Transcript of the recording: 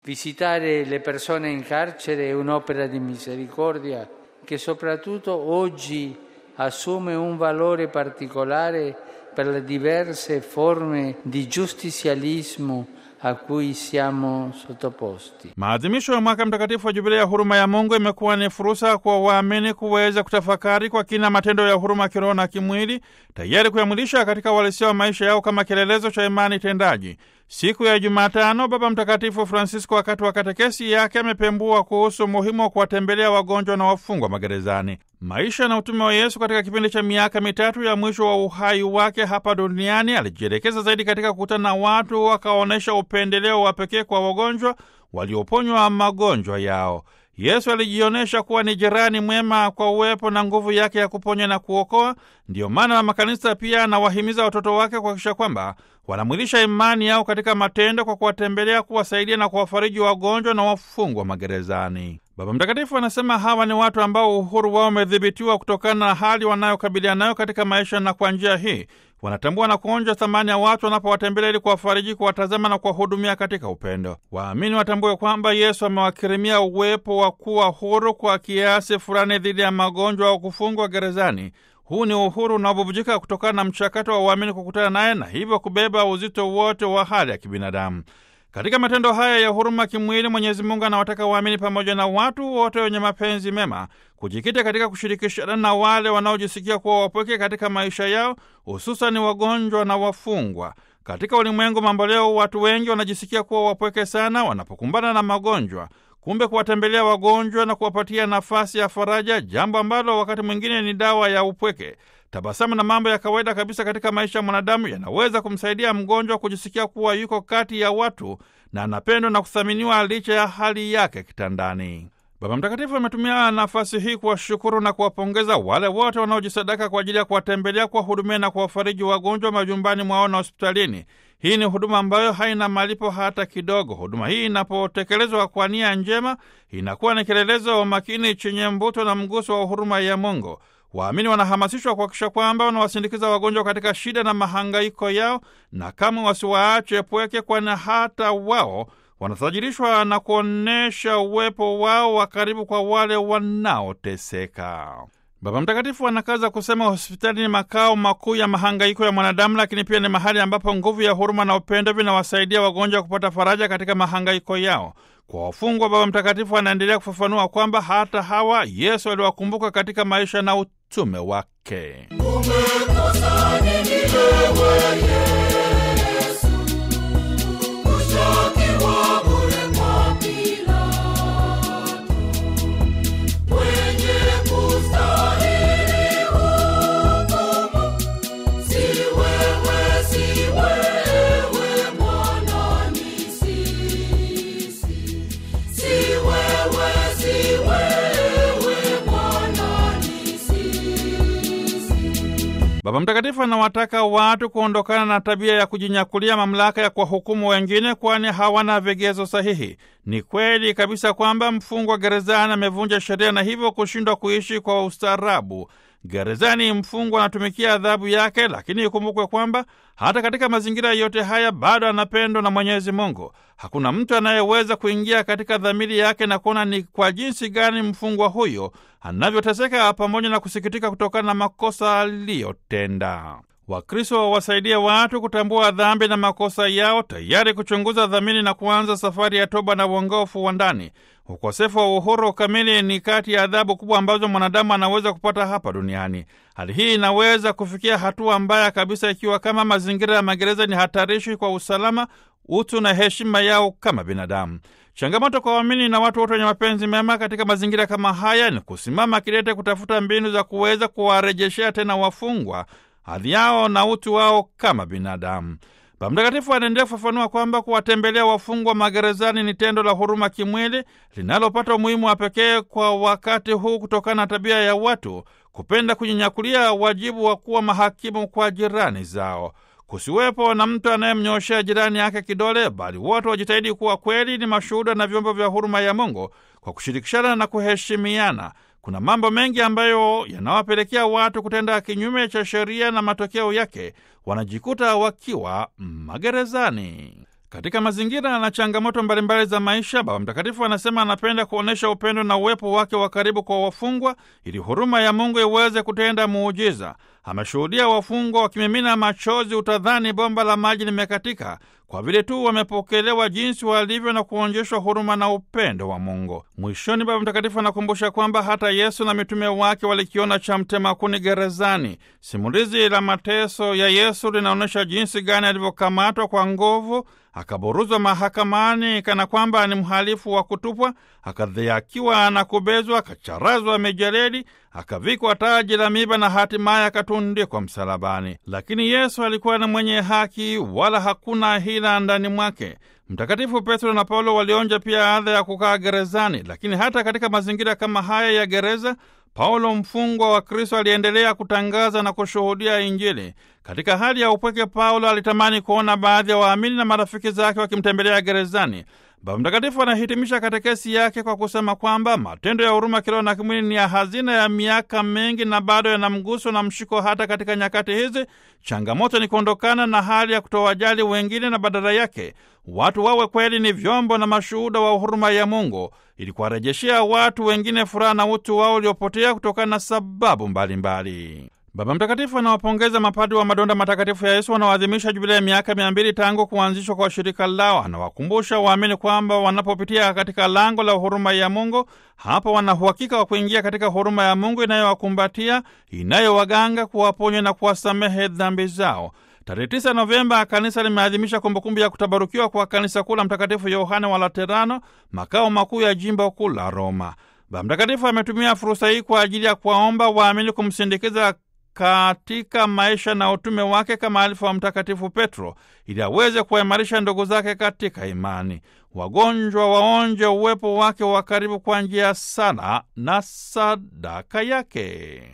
Visitare le persone in carcere è un'opera di misericordia che soprattutto oggi assume un valore particolare per le diverse forme di giustizialismo a cui siamo sottoposti. Maadhimisho ya mwaka mtakatifu wa jubilei ya huruma ya Mungu imekuwa ni fursa kwa waamini kuweza kutafakari kwa kina matendo ya huruma kiroho na kimwili, tayari kuyamwilisha katika uhalisia wa maisha yao kama kielelezo cha imani tendaji. Siku ya Jumatano, Baba Mtakatifu Francisco wakati wa katekesi yake amepembua kuhusu umuhimu wa kuwatembelea wagonjwa na wafungwa magerezani. Maisha na utume wa Yesu katika kipindi cha miaka mitatu ya mwisho wa uhai wake hapa duniani alijielekeza zaidi katika kukutana na watu, wakaonyesha upendeleo wa pekee kwa wagonjwa walioponywa magonjwa yao. Yesu alijionyesha kuwa ni jirani mwema kwa uwepo na nguvu yake ya kuponya na kuokoa. Ndiyo maana makanisa pia anawahimiza watoto wake kuhakikisha kwamba wanamwilisha imani yao katika matendo kwa kuwatembelea, kuwasaidia na kuwafariji wagonjwa na wafungwa magerezani. Baba Mtakatifu anasema hawa ni watu ambao uhuru wao umedhibitiwa kutokana na hali wanayokabiliana nayo katika maisha, na kwa njia hii wanatambua na kuonja thamani ya watu wanapowatembelea ili kuwafariji, kuwatazama na kuwahudumia katika upendo. Waamini watambue kwamba Yesu amewakirimia uwepo wa kuwa huru kwa kiasi fulani dhidi ya magonjwa au kufungwa gerezani. Huu ni uhuru unaobubujika kutokana na mchakato wa uamini kukutana naye na hivyo kubeba uzito wote wa hali ya kibinadamu. Katika matendo haya ya huruma kimwili, Mwenyezi Mungu anawataka waamini pamoja na watu wote wenye mapenzi mema kujikita katika kushirikishana na wale wanaojisikia kuwa wapweke katika maisha yao, hususani wagonjwa na wafungwa. Katika ulimwengu mambo leo, watu wengi wanajisikia kuwa wapweke sana wanapokumbana na magonjwa. Kumbe kuwatembelea wagonjwa na kuwapatia nafasi ya faraja, jambo ambalo wakati mwingine ni dawa ya upweke. Tabasamu na mambo ya kawaida kabisa katika maisha ya mwanadamu yanaweza kumsaidia mgonjwa kujisikia kuwa yuko kati ya watu na anapendwa na kuthaminiwa licha ya hali yake kitandani. Baba Mtakatifu ametumia nafasi hii kuwashukuru na kuwapongeza wale wote wanaojisadaka kwa ajili ya kuwatembelea, kuwahudumia na kuwafariji wagonjwa majumbani mwao na hospitalini. Hii ni huduma ambayo haina malipo hata kidogo. Huduma hii inapotekelezwa kwa nia njema, inakuwa ni kielelezo wa umakini chenye mvuto na mguso wa huruma ya Mungu. Waamini wanahamasishwa kuhakikisha kwamba wanawasindikiza wagonjwa katika shida na mahangaiko yao, na kama wasiwaache pweke, kwani hata wao wanatajirishwa na kuonyesha uwepo wao wa karibu kwa wale wanaoteseka. Baba Mtakatifu anakaza kusema hospitali ni makao makuu ya mahangaiko ya mwanadamu, lakini pia ni mahali ambapo nguvu ya huruma na upendo vinawasaidia wagonjwa kupata faraja katika mahangaiko yao. Kwa wafungwa, Baba Mtakatifu anaendelea kufafanua kwamba hata hawa Yesu aliwakumbuka katika maisha na utume wake. Baba Mtakatifu anawataka watu kuondokana na tabia ya kujinyakulia mamlaka ya kuwahukumu wengine, kwani hawana vigezo sahihi. Ni kweli kabisa kwamba mfungwa gerezani amevunja sheria na hivyo kushindwa kuishi kwa ustaarabu. Gerezani mfungwa anatumikia adhabu yake, lakini ikumbukwe kwamba hata katika mazingira yote haya bado anapendwa na Mwenyezi Mungu. Hakuna mtu anayeweza kuingia katika dhamiri yake na kuona ni kwa jinsi gani mfungwa huyo anavyoteseka pamoja na kusikitika kutokana na makosa aliyotenda. Wakristo wawasaidie watu kutambua dhambi na makosa yao, tayari kuchunguza dhamiri na kuanza safari ya toba na uongofu wa ndani. Ukosefu wa uhuru kamili ni kati ya adhabu kubwa ambazo mwanadamu anaweza kupata hapa duniani. Hali hii inaweza kufikia hatua mbaya kabisa ikiwa kama mazingira ya magereza ni hatarishi kwa usalama, utu na heshima yao kama binadamu. Changamoto kwa waamini na watu wote wenye mapenzi mema katika mazingira kama haya ni kusimama kidete kutafuta mbinu za kuweza kuwarejeshea tena wafungwa hadhi yao na utu wao kama binadamu. Baba Mtakatifu anaendelea kufafanua kwamba kuwatembelea wafungwa magerezani ni tendo la huruma kimwili linalopata umuhimu wa pekee kwa wakati huu kutokana na tabia ya watu kupenda kujinyakulia wajibu wa kuwa mahakimu kwa jirani zao. Kusiwepo na mtu anayemnyooshea jirani yake kidole, bali wote wajitahidi kuwa kweli ni mashuhuda na vyombo vya huruma ya Mungu kwa kushirikishana na kuheshimiana. Kuna mambo mengi ambayo yanawapelekea watu kutenda kinyume cha sheria na matokeo yake wanajikuta wakiwa magerezani. Katika mazingira na changamoto mbalimbali za maisha, Baba Mtakatifu anasema anapenda kuonyesha upendo na uwepo wake wa karibu kwa wafungwa ili huruma ya Mungu iweze kutenda muujiza. Ameshuhudia wafungwa wakimimina machozi, utadhani bomba la maji limekatika, kwa vile tu wamepokelewa jinsi walivyo na kuonyeshwa huruma na upendo wa Mungu. Mwishoni, Baba Mtakatifu anakumbusha kwamba hata Yesu na mitume wake walikiona cha mtema kuni gerezani. Simulizi la mateso ya Yesu linaonyesha jinsi gani alivyokamatwa kwa nguvu akaburuzwa mahakamani kana kwamba ni mhalifu wa kutupwa, akadhiakiwa na kubezwa, akacharazwa mijeledi, akavikwa taji la miba na hatimaye akatundikwa msalabani. Lakini Yesu alikuwa ni mwenye haki, wala hakuna hila ndani mwake. Mtakatifu Petro na Paulo walionja pia adha ya kukaa gerezani, lakini hata katika mazingira kama haya ya gereza Paulo mfungwa wa Kristo aliendelea kutangaza na kushuhudia Injili. Katika hali ya upweke, Paulo alitamani kuona baadhi ya waamini na marafiki zake wakimtembelea gerezani. Baba Mtakatifu anahitimisha katekesi yake kwa kusema kwamba matendo ya huruma kiroho na kimwili ni ya hazina ya miaka mengi na bado yana mguso na mshiko hata katika nyakati hizi. Changamoto ni kuondokana na hali ya kutowajali wengine na badala yake watu wawe kweli ni vyombo na mashuhuda wa huruma ya Mungu ili kuwarejeshea watu wengine furaha na utu wao uliopotea kutokana na sababu mbalimbali mbali. Baba Mtakatifu anawapongeza mapadri wa madonda matakatifu ya Yesu wanaoadhimisha jubilei ya miaka mia mbili tangu kuanzishwa kwa shirika lao. Anawakumbusha waamini kwamba wanapopitia katika lango la huruma ya Mungu, hapa wana uhakika wa kuingia katika huruma ya Mungu inayowakumbatia, inayowaganga, kuwaponya na kuwasamehe dhambi zao. Tarehe 9 Novemba kanisa limeadhimisha kumbukumbu ya kutabarukiwa kwa kanisa kuu la Mtakatifu Yohane wa Laterano, makao makuu ya jimbo kuu la Roma. Baba Mtakatifu ametumia fursa hii kwa ajili ya kuwaomba waamini kumsindikiza katika maisha na utume wake kama alifu wa Mtakatifu Petro ili aweze kuwaimarisha ndugu zake katika imani. Wagonjwa waonje uwepo wake wa karibu kwa njia ya sala na sadaka yake.